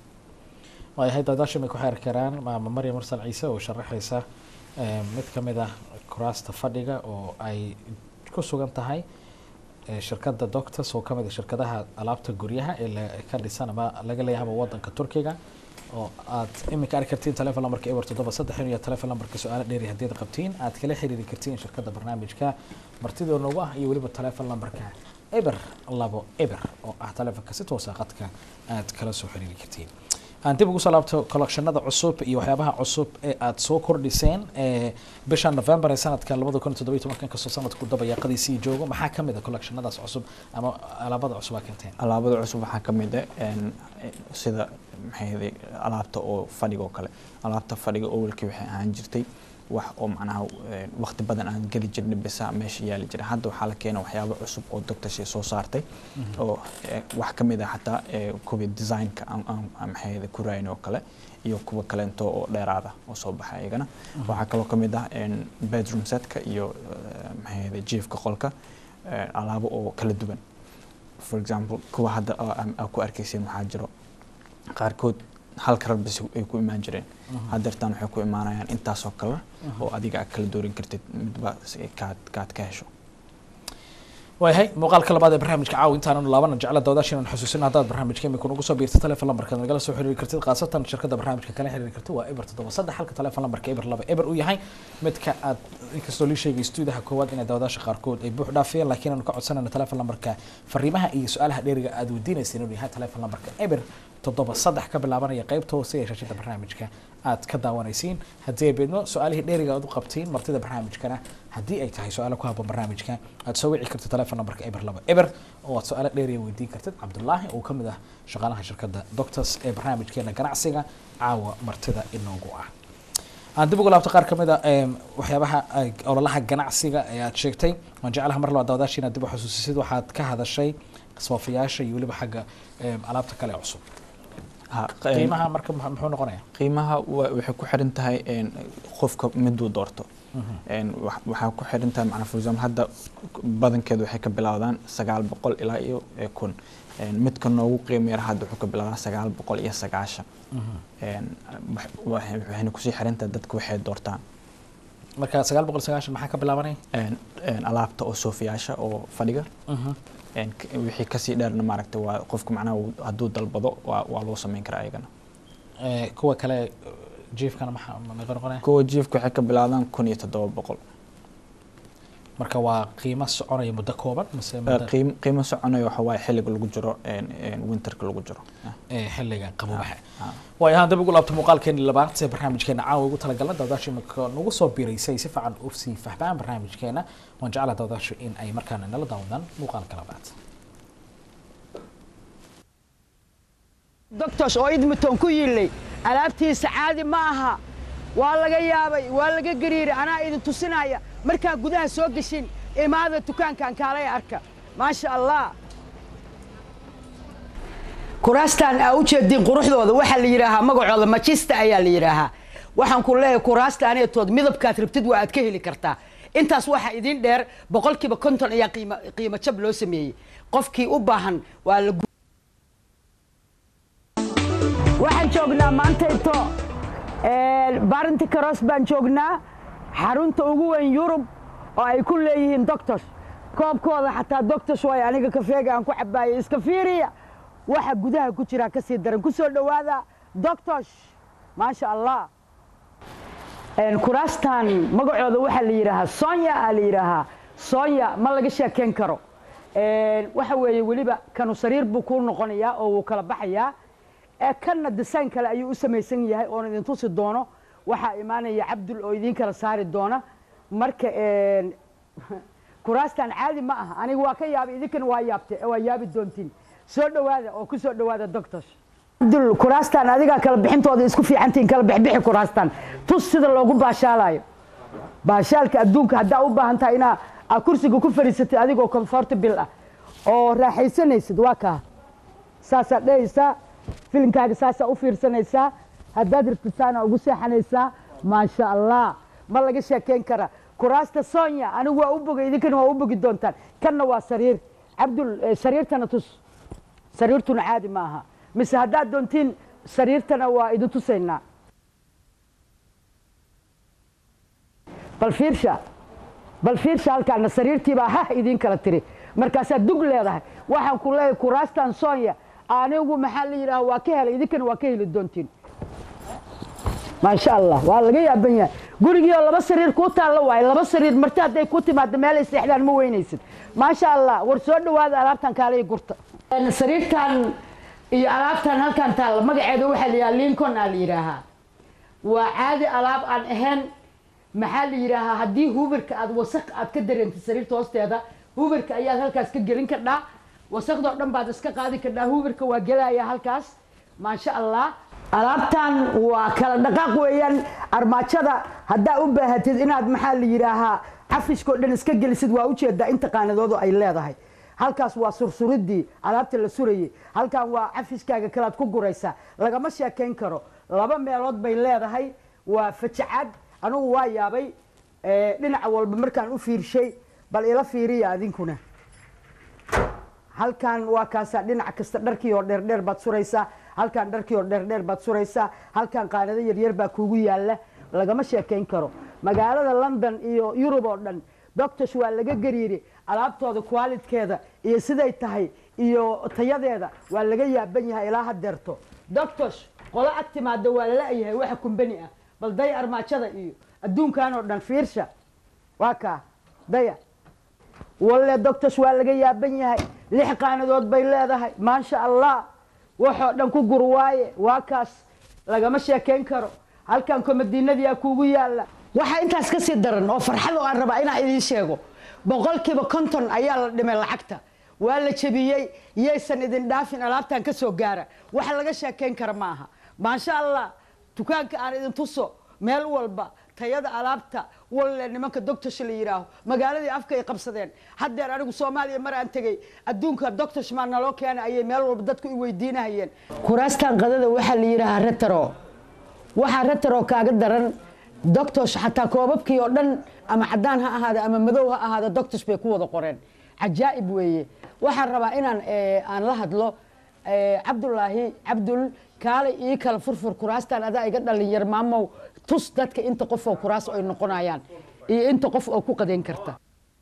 waayahay daadaasha may ku xeeri karaan maama maryam mursal ciise oo sharaxaysa eh, mid ka mid ah kuraasta fadhiga oo ay ku sugan tahay eh, shirkadda doctors oo ka mid ah shirkadaha alaabta guryaha ee la- ka dhisan ama laga leeyahaba wadanka turkiga oo aad iminka arki kartiin telefon lambarka eber toddoba saddex iyo telefon lambarka su-aalo dheeri haddii aad qabtiin aad kala xiriiri kartiin shirkadda barnaamijka martidoo noogu ah iyo weliba telefon lambarka eber labo eber oo ah telefonka si toosa qadka aad kala soo xiriiri kartiin aan dib ugu soo laabto collectionada cusub iyo waxyaabaha cusub ee aad soo kordhiseen ee bisha november ee sanadka labada kun iyo toddoba iyo tobanka inkastoo sanadku dabayaaqadiisii joogo maxaa ka mid a collectionadaas cusub ama alaabada cusub aa keenteen alaabada cusub waxaa ka mid ah een, eh, sida maxay ahayd alaabta oo fadhiga oo kale alaabta fadhiga awalkii waxay ahaan jirtay wax oo macnaha eh, waqti badan aan geli jirnay bisa meesha yaali jiray hadda waxaa la keena waxyaabo cusub oo doctorshii soo saartay oo eh, wax ka mid ah xataa eh, kuwii designka aan- aan- aan maxay ahayd ku raayin oo kale iyo kuwa kaleento oo dheeraada oo soo baxa iyagana waxaa kaloo ka mid ah een, bedroom setka iyo eh, maxay ahayd jiifka qolka eh, alaabo oo kala duwan for example kuwa hadda aa- aa- aa ku arkayseen waxaa jiro qaarkood hal karar bas ay ku imaan jireen haddeertaan waxay ku imaanayaan intaasoo kalar oo adiga aad kala doorin kartid midba si kaad kaad ka hesho waayahay muuqaalka labaad ee barnaamijka caawa intaananu laabana jecla dawdaasha inaan xusuusino haddaad barnaamijka imika ugu soo biirta telefon lambarka nagala soo xiriiri kartid khaasatan shirkadda barnaamijka kala xiriiri kartid waa eber toddoba saddex halka telefon lambarka eber laba eber uu yahay midka aad inkastoo lii sheegay stuudaha koowaad inay dawdaasha qaarkood ay buux dhaafiyeen laakiin aanu ka codsanayno telefon lambarka fariimaha iyo su-aalaha dheeriga aad weydiinaysa inuu yahay telefon lambarka eber toddoba saddex ka bilaabanaya qaybta hoose ee shashada barnaamijka aad ka daawanaysiin haddii ay beedmo su-aalihii dheeriga aad u qabtiin martida barnaamijkana haddii ay tahay su-aalo ku habboon barnaamijka aad soo wici kartid telefon nambarka eber laba eber oo aad su-aalo dheeriya weydiin kartid cabdulaahi oo ka mid ah shaqaalaha shirkadda doctors ee barnaamijkeena ganacsiga caawa martida inoogu ah aan dib ugu laabto qaar ka mid a em, waxyaabaha ay ololaha ganacsiga ee aad sheegtay waan jeclaha mar labaad daawadaasha inaad dib u xusuusisid waxaad ka hadashay soofiyaasha iyo weliba xagga em, alaabta kale ee cusub Ha, q- qiimaha marka muxuu muxuu noqonayaa qiimaha wa- waxay ku xiran tahay een, qofka miduu doorto Een, wax- waxaa ku xiran tahay macnaa for example hadda badankeedu waxay ka bilowdaan sagaal boqol ilaa iyo eh, kun Een, midka noogu qiimo yar hadda wuxuu ka bilowdaa sagaal boqol iyo sagaashan Een, wax- waxay- waxayna kusii xiran tahay dadka waxay doortaan marka sagaal boqol sagaashan maxaa ka bilaabanaya Een, een, alaabta oo soofiyaasha oo fadhiga Een, k- wixii kasii dheerna maaragta waa qofka macnaha uu- hadduu dalbado waa waa loo sameyn karaa ayagana Eh, kuwa kale jiifkana maxaa meeqa noqonaya kuwa jiifka waxay ka bilaabdaan kun iyo toddoba boqol marka waa qiimo soconaya muddo kooban mise muddo qiim- qiimo soconayo waxa waaye xilliga lagu jiro een, een, winterka lagu jiro eh, xilliga qabobaxa Ah. waayo ahaan dib ugu laabto muuqaalkeeni labaad ee barnaamijkeena caawa ugu talagalna dawdaasha imika nagu soo biiraysay si fiican u sii fahmaan barnaamijkeena waan jeclaa dawdaashu in ay markaana nala daawadaan muuqaalka labaad doctors oo idmitoon ku yillay alaabtiisa caadi ma aha waa laga yaabay waa laga gariiray anaa idin tusinaya markaa gudaha soo geshin imaada dukaankan kaalay arka maasha allah kuraastan aa u jeediin quruxdooda waxaa la yidhaahaa magacooda majista ayaa la yidhaahaa waxaan ku leeyahay kuraasta aneetood midabkaad rabtid waa aad ka heli kartaa intaas waxaa idin dheer boqolkiiba konton ayaa qiimo qiimo jab loo sameeyey qofkii u baahan waa la gu- waxaan joognaa maantayto barinti karos baan joognaa xarunta ugu weyn yurub oo ay ku leeyihiin doctors koobkooda xataa doctors waay aniga kafeega aan ku cabaayay iska fiiriya waxa gudaha ku jira kasii daran ku soo dhowaada doctors maasha allah Een, kuraastan magacooda waxaa la yidhaahaa sonya aa la yidhaahaa sonya ma laga sheekeyn karo Een, waxa weeye weliba kanu sariir buu kuu noqonayaa oo wuu kala baxayaa ee kanna design kale ayuu u samaysan yahay oon idin tusi doono waxaa imaanaya cabdul oo idiin kala saari doona marka een, kuraastan caadi ma aha aniga waa ka yaabay idinkana waa yaabte waa yaabi doontiin soo dhowaada oo ku soo dhowaada doctors cabdul kuraastan adigaa kala bixintooda isku fiicantiin kala bixbixi kuraastan tus sida loogu baashaalayo baashaalka adduunka haddaa u baahan tahay inaa aa kursiga ku fadhiisatid adigoo comfortable ah oo raaxaysanaysid waa kaa saasaad dhehaysaa filimkaaga saasaa u fiirsanaysaa haddaad rabtid saana ugu seexanaysaa maasha allah ma laga sheekeyn kara kuraasta sonya anigu waa u bogay idinkana waa u bogi doontaan kanna waa sariir cabdul eh, sariirtana tus sariirtuna caadi ma aha mise haddaad doontiin sariirtana waa idin tusaynaa bal fiirsha bal fiirsha halkaana sariirtiibaa hah idiin kala tiri markaasaad dug leedahay waxaan ku leeyahay kuraastan sonya anigu maxaa la yidhaha waa ka helay idinkana waa ka heli doontiin maasha allah waa laga yaaban yahay gurigii oo laba sariir kuu taallo waaye laba sariir marti hadday ku timaado meelay seexdaan ma weynaysid maasha allah war soo dhowaada alaabtan kaalay gurta sariirtan iyo alaabtan halkan taalla magaceeda waxaa la yidhaha lincoln aa la yidhaahaa waa caadi alaab aan ahayn maxaa la yidhaahaa haddii huberka aad wasaq aad ka dareentid sariirta hoosteeda huberka ayaad halkaas ka gelin kardhaa wasaqdoo dhan baad iska qaadi kardhaa huberka waa gelaya halkaas maasha allah alaabtan waa kala dhaqaaq weeyaan armaajada haddaa u baahatid inaad maxaa la yidhaahaa cafiskoo dhan iska gelisid waa ujeedaa inta qaanadoodu ay leedahay halkaas waa sursuridii alaabta la surayey halkan waa cafiskaaga kalaad ku guraysaa lagama sheekayn karo laba meelood bay leedahay waa fajacad anigu waa yaabay eh, dhinaca walba markaan u fiirshay bal ila fiiriya adinkuna halkan waa kaasaa dhinac kasta dharkii oo dheerdheer baad suraysaa halkan dharkii oo dheerdheer baad suraysaa halkan qaanado yaryar baa kuugu yaalla lagama sheekayn karo magaalada london iyo yurub oo dhan doctors waa laga gariiri alaabtooda qualitkeeda iyo siday tahay iyo tayadeeda waa laga yaaban yahay ilaa hadeerto doctors qolo ag timaada waa la-yahay waxa kumbani ah bal daya armaajada iyo adduunkan oo dhan fiirsha waa kaa daya walle doctors waa laga yaaban yahay lix qaanadood bay leedahay maasha allah waxoo dhan ku gur waaye waa kaas lagama sheekayn karo halkan komadiinadiyaa kuugu yaalla waxaa intaas ka sii daran oo farxad oo aan rabaa inaan idiin sheego boqolkiiba konton ayaa la dhimay lacagta waa la jebiyey yaysan idin dhaafin alaabtan ka soo gaara waxa laga sheekayn kara ma aha maasha allah dukaanka aan idin tuso meel walba tayada alaabta walle nimanka doctors la yidhaaho magaaladii afka ay qabsadeen haddeer anigu soomaaliya mar aan tegey adduunka doctors maa naloo keenay ayay meel walba dadku i weydiinahayeen kuraastan qadada waxaa la yidhaahaa retaro waxaa retaro kaaga daran doctors xataa koobabkii oo dhan ama cadaan ha ahaada ama madow ha ahaada doctors bay ku wada qoreen cajaa'ib weeye waxaan rabaa inaan eh, aan la hadlo eh, cabdulaahi cabdul kaalay ii kala furfur kuraastan adaa iga dhalinyar maamow tus dadka inta qof oo kuraas ay noqonayaan iyo inta qof oo ku qadeyn karta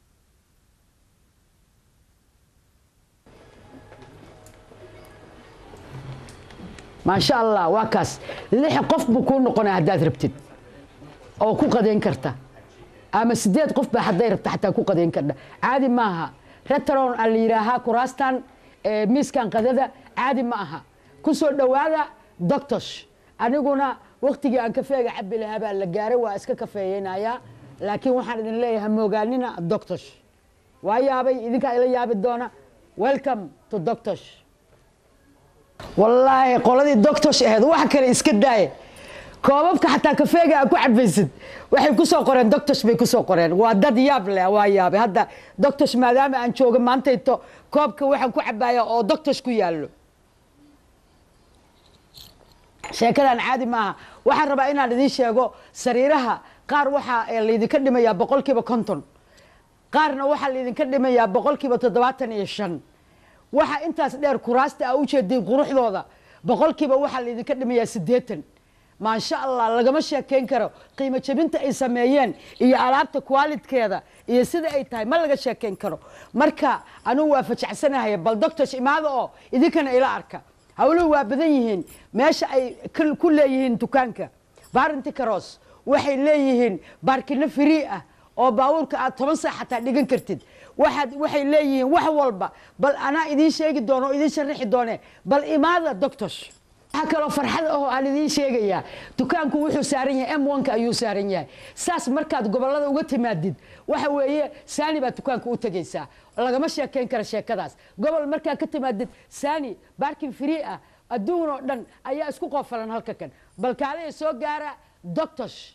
maasha allah waa kaas lix qof buu kuu noqonaya haddaad rabtid oo ku qadeyn karta ama sideed qof baa hadday rabta xataa ku qadeyn karta caadi maaha retron aa la yidhaahaa kuraastan eh, miiskan qadada caadi ma aha ku soo dhowaada doctors aniguna waktigii aan kafeega cabi lahaa baa la gaaray waa iska kafeeyeynayaa laakiin waxaan idin leeyahay moogaanina doctors waa yaabay idinkaa ila yaabi doona welcome to doctors wallaahi qoladii doctors ahayd wax kale iska daaye koobabka xataa kafeega aa ku cabaysid waxay ku soo qoreen doctors bay ku soo qoreen waa dad yaab leh waa yaabay hadda doctors maadaama aan jooga maantayto koobka waxaan ku cabaaya oo doctors ku yaallo sheekadan caadi maaha waxaan rabaa inaan idiin sheego sariiraha qaar waxaa eh, laydinka dhimayaa boqolkiiba konton qaarna waxaa laydinka dhimayaa boqolkiiba toddobaatan iyo shan waxa intaas dheer kuraasta a ujeediin quruxdooda boqolkiiba waxaa laydinka dhimayaa siddeetan maasha allah lagama sheekeyn karo qiimo jebinta ay sameeyeen iyo alaabta kwaalidkeeda iyo sida ay tahay ma laga sheekeyn karo marka anugu waa fajacsanahay bal doctors imaada oo idinkana ila arka hawluhu waa badan yihiin meesha ay ka- ku leeyihiin dukaanka barinti caros waxay leeyihiin baarkino free ah oo baabuurka aad toban saac xataa dhigan kartid waxaad waxay leeyihiin wax walba bal anaa idiin sheegi doono oo idiin sharaxi doone bal imaada doctors waxaa kaloo farxad ahoo aan idiin sheegayaa dukaanku wuxuu saaran yahay m ka ayuu saaran yahay saas markaad gobolada uga timaadid waxa weeye saani baad dukaanka u tegaysaa lagama sheekeyn kara sheekadaas gobol markaad ka timaadid saani baarkin free ah adduun oo dhan ayaa isku qoofalan halka kan bal kaalaya soo gaara doctors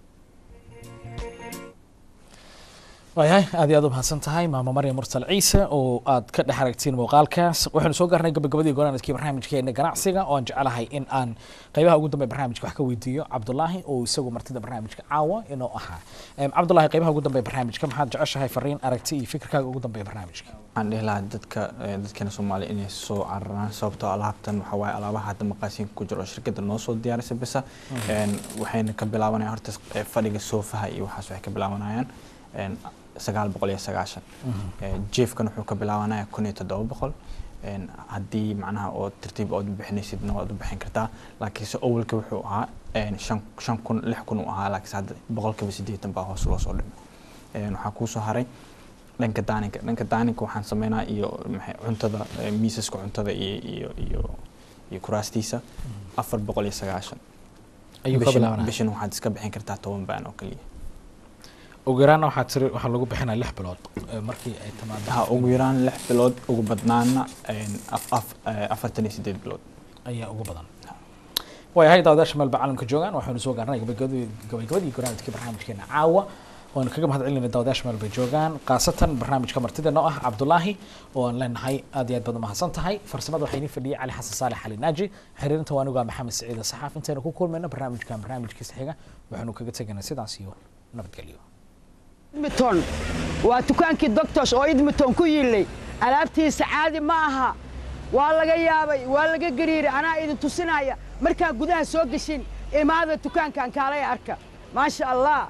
waayahay aad iyo aad u mahadsan tahay maama maryam mursal ciise oo aad ka dhex aragtiin muuqaalkaas waxaynu soo gaarnay gabagabadii gonaanadkii barnaamijkeena ganacsiga oo aan jecelahay in aan qaybaha ugu dambeya barnaamijka wax ka weydiiyo cabdulaahi oo isagu martida barnaamijka caawa inoo ahaa Em, cabdulaahi qaybaha ugu dambeya barnaamijka maxaad jeceshahay fariin aragti iyo fikirkaaga ugu dambeya barnaamijka waxaan dhihi lahaa dadka eh, dadkeena soomaaliya inay soo cararaan sababtoo alaabtan waxaa waaye alaabaha hadda maqaasiinka ku jiro oo shirkadda noo soo diyaarisay bisa Een, waxayna ka bilaabanayaan horta eh, fadhiga soofaha iyo waxaas waxay ka bilaabanayaan een, sagaal boqol iyo sagaashan Eh, jeefkan wuxuu ka bilaabanaya kun iyo toddoba boqol Een, haddii macnaha oo tartiib ood bixinaysidna waad u bixin kartaa laakiinse awalka wuxuu ahaa een, shan shan kun lix kun uu ahaa laakiinse hadda boqolkiiba siddeetan baa hoos loo soo dhimay Een, waxaa kuusoo haray dhanka daaninka dhanka daaninka waxaan sameynaa iyo maxay cuntada eh, miisaska cuntada iyo iyo iyo iyo kuraastiisa afar boqol iyo sagaashan ayuu ka Bishan- bilaabanaya bishan waxaad iska bixin kartaa toban baan oo keliya ugu yaraana waxaa tiri waxaa lagu bixinaya lix bilood eh, markii ay timaado ha ugu yaraan lix bilood ugu badnaana een, af- af- eh, afartan iyo sideed bilood ayaa ugu badan waayahay daawadaasha meelba caalamka joogaan waxaynu soo gaarnay gabagabadii gabagabadii barnaamijkii barnaamijkeena caawa waanu kaga mahad celinayna daawadaasha meel bay joogaan khaasatan barnaamijka martida noo ah cabdulaahi oo aan leenahay aad iyo aad baad u mahadsan tahay farsamada waxaa inii fadhiyay cali xasan saalex cali naaji xiriirinta waa anigu ah maxamed saciid saxaaf intaynu ku kulmayno barnaamijkan barnaamijkiisa xiga waxaanu kaga tegaynaa sidaas iyo nabadgelyo idmiton waa dukaankii doctors oo idmiton ku yiilay alaabtiisa caadi ma aha waa laga yaabay waa laga gariiray anaa idin tusinaya markaa gudaha soo geshin imaada dukaankan kaalay arka maasha allah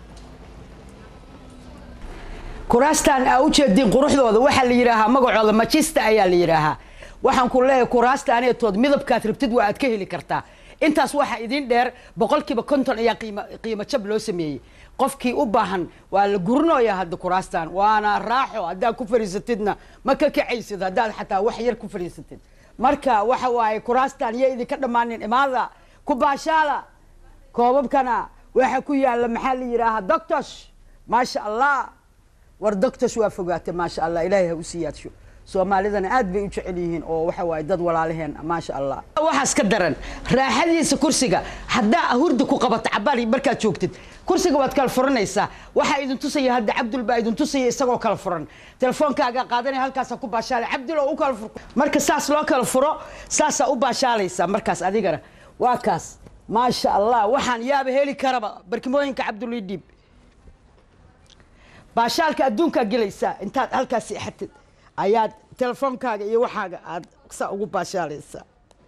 kuraastan aa u jeediin quruxdooda waxaa la yidhaahaa magacooda majista ayaa la yidhaahaa waxaan ku leeyahay kuraastaanetood midabkaad rabtid waa aad ka heli kartaa intaas waxaa idin dheer boqolkiiba konton ayaa qiimo qiimo jab loo sameeyey qofkii u baahan waa la gurinoyaa hadda kuraastan waana raaxo haddaad ku fadhiisatidna ma ka kacaysid haddaad xataa wax yar ku fadhiisatid marka waxa waaye kuraastan iyo idinka dhammaanin imaada ku baashaala koobabkana waxa ku yaala maxaa la yidhaahaa doctors maasha allah war doctors waa fogaatay maasha allah ilaahay ha u siyaadsho soomaalidana aad bay u jecel yihiin oo waxa waaye dad walaalaheen maasha allah waxaas ka daran raaxadiisa kursiga haddaa hurda ku qabato cabaal markaad joogtid kursiga waad kala furanaysaa waxaa idin tusaya hadda cabdul baa idin tusaya isagoo kala furan telefoonkaaga qaadanaya halkaasaa ku baashaalay cabdul oo u kala fur marka saas loo kala furo saasaa u baashaalaysaa markaas adigana waa kaas maasha allah waxaan yaaba heli karaba barkimooyinka cabdul ii dhiib baashaalka adduunkaa gelaysaa intaad halkaas seexatid ayaad telefoonkaaga iyo waxaaga aad saa ugu baashaalaysaa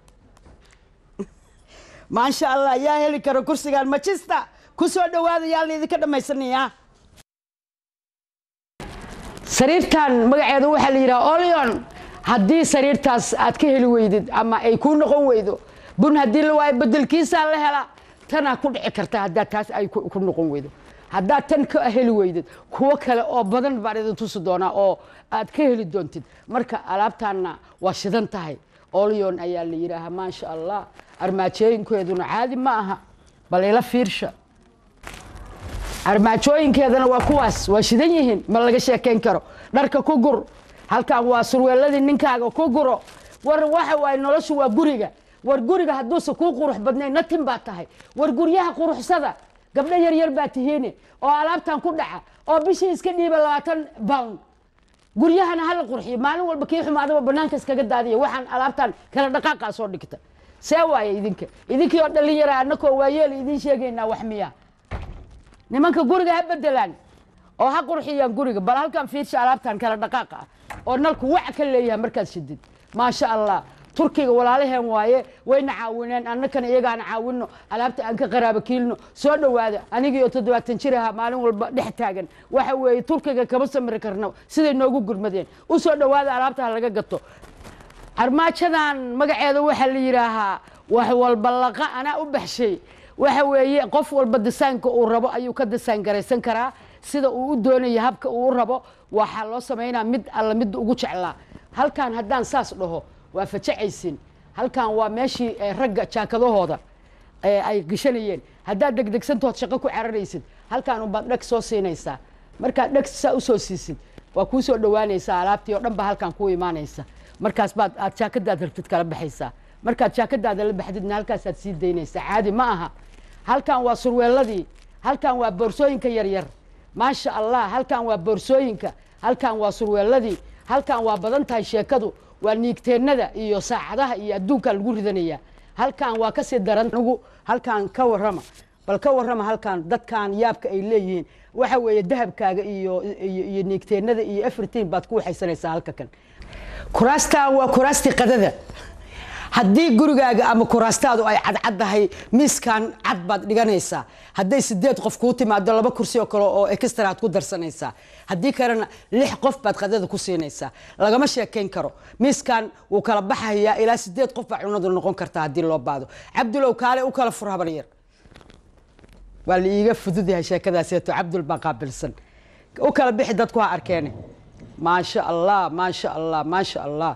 maasha allah yaa heli kara kursigaan majista ku soo dhawaada yaa laydinka dhammaysanayaa sariirtan magaceeda waxaa la yidhaha olion haddii sariirtaas aad ka heli weydid ama ay kuu noqon weydo bun haddii la waayo bedelkiisaa la hela tanaa ku dhici karta haddaa taas ay ku ku noqon weydo haddaad tan ka heli weydid kuwo kale oo badan baan idin tusi doonaa oo aad ka heli doontid marka alaabtaanna waa shidan tahay olion ayaa la yidhaahaa maasha allah armaajooyinkeeduna caadi ma aha bal ila fiirsha armaajooyinkeedana waa kuwaas waa shidan yihiin ma laga sheekayn karo dharka ku gur halkan waa surweeladii ninkaaga ku guro war waxa waaye noloshu waa guriga war guriga hadduusan kuu qurux badnayn natin baa tahay war guryaha quruxsada gabdho yar yar baa tihiine oo alaabtan ku dhaca oo bishii iska dhiiba labaatan pound guryahana hala qurxiyo maalin walba kii xumaadaba banaanka iskaga daadiya waxaan alaabtan kala dhaqaaqa soo dhigta see waaye idinka idinkii oo dhalinyara annakoo waayeel idiin sheegaynaa wax miya nimanka guriga ha bedelaan oo ha qurxiyaan guriga bal halkan fiirsha alaabtan kala dhaqaaqa ah oo nalku wac ka leeyahay markaad shidid maasha allah turkiga walaalaheen waaye wayna caawineen annakana iyagaana caawino alaabta aan ka qaraaba kiilno soo dhowaada anigii oo toddobaatan jir ahaa maalin walba dhex taagan waxa weeye turkiga kama samri karno siday noogu gurmadeen u soo dhowaada alaabta ha laga gato armaajadan magaceeda waxaa la yidhaahaa wax walba laqa anaa u baxshay waxa weeye qof walba disaynka uu rabo ayuu ka disaan garaysan karaa sida uu u doonayo habka uu u rabo waxaa loo samaynaa mid alla mid ugu jeclaa halkan haddaan saas dhaho waa fajacaysin halkan waa meeshii eh, ragga jaakadahooda eh, ay gashanayeen haddaad degdegsantood shaqo ku cararaysid halkan unbaad dheg soo siinaysaa markaad dheg saa usoo siisid waa kuu soo dhowaanaysaa alaabtii oo dhan baa halkan kuu imaanaysa markaas baad aad jaakadaad rabtid kala baxaysaa markaad jaakadaada la baxdidna halkaasaad sii daynaysaa caadi ma aha halkan waa surweeladii halkan waa boorsooyinka yaryar maasha allah halkan waa boorsooyinka halkan waa surweeladii halkan waa badan tahay sheekadu waa niigteennada iyo saacadaha iyo adduunka lagu ridanaya halkan waa kasii daran anigu halkan ka warrama bal ka warrama halkan dadkan yaabka ay leeyihiin waxa weeye dahabkaaga iyo iyo iyo niigteennada iyo everything baad ku waxaysanaysaa halka kan kuraastan waa kuraastii qadada haddii gurigaaga ama kuraastaadu ay cadcaddahay miiskan cad baad dhiganaysaa hadday sideed qof kuu timaado laba kursi oo kale oo extra aad ku darsanaysaa haddii kalena lix qof baad qadada ku siinaysaa lagama sheekayn karo miiskan wuu kala baxayaa ilaa sideed qof baa cunadu noqon kartaa haddii loo baado cabdulow kaale u kala fur habar yar waa la iiga fudud yahay sheekadaaseeto cabdul baa qaabilsan u kala bixi dadku ha arkeene maasha allah maasha allah maasha allah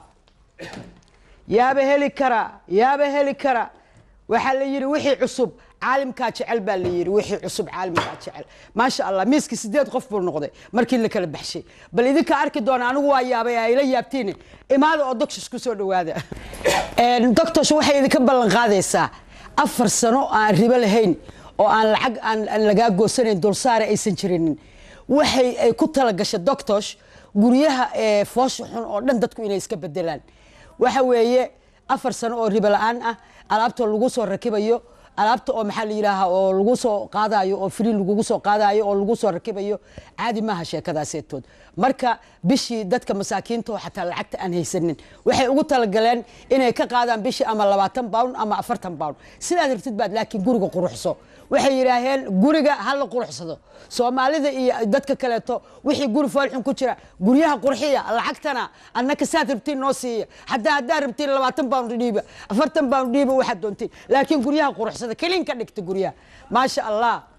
yaaba heli kara yaaba heli kara waxaa la yidhi wixii cusub caalimkaa jecel baa la yidhi wixii cusub caalimkaa jecel maasha allah miiskii sideed qof buu noqday markii la kala baxshay bal idinka arki doona anigu waa yaabay ayla yaabtiin imaada oo doctors ku soo dhowaada doctors waxay idinka ballan qaadaysaa afar sano aan ribo lahayn oo aan lacag aan aan lagaa goosanayn dulsaare aysan jirinin waxay ay ku talagashay doctors guryaha ee foosha xun oo dhan dadku inay iska bedelaan waxa weeye afar sano oo ribo la-aan ah alaabta lagu soo rakibayo alaabta oo maxaa la yidhaaha oo lagu soo qaadayo oo free lagugu soo qaadayo oo lagu soo rakibayo caadi maaha sheekadaaseetood marka bishii dadka masaakiinta oo xataa lacagta aan haysanin waxay ugu talagaleen inay ka qaadaan bishii ama labaatan pound ama afartan pound sidaad rabtid baad laakiin guriga quruxso waxay yidhaaheen guriga ha la quruxsado soomaalida iyo dadka kaleeto wixii guri foolxun ku jira guryaha qurxiya lacagtana annaka saad rabtiin noo siiya haddaa haddaa rabtiin labaatan pound dhiiba afartan pound dhiiba waxaad doontiin laakiin guryaha quruxsada kelin ka dhigta guryaha maasha allah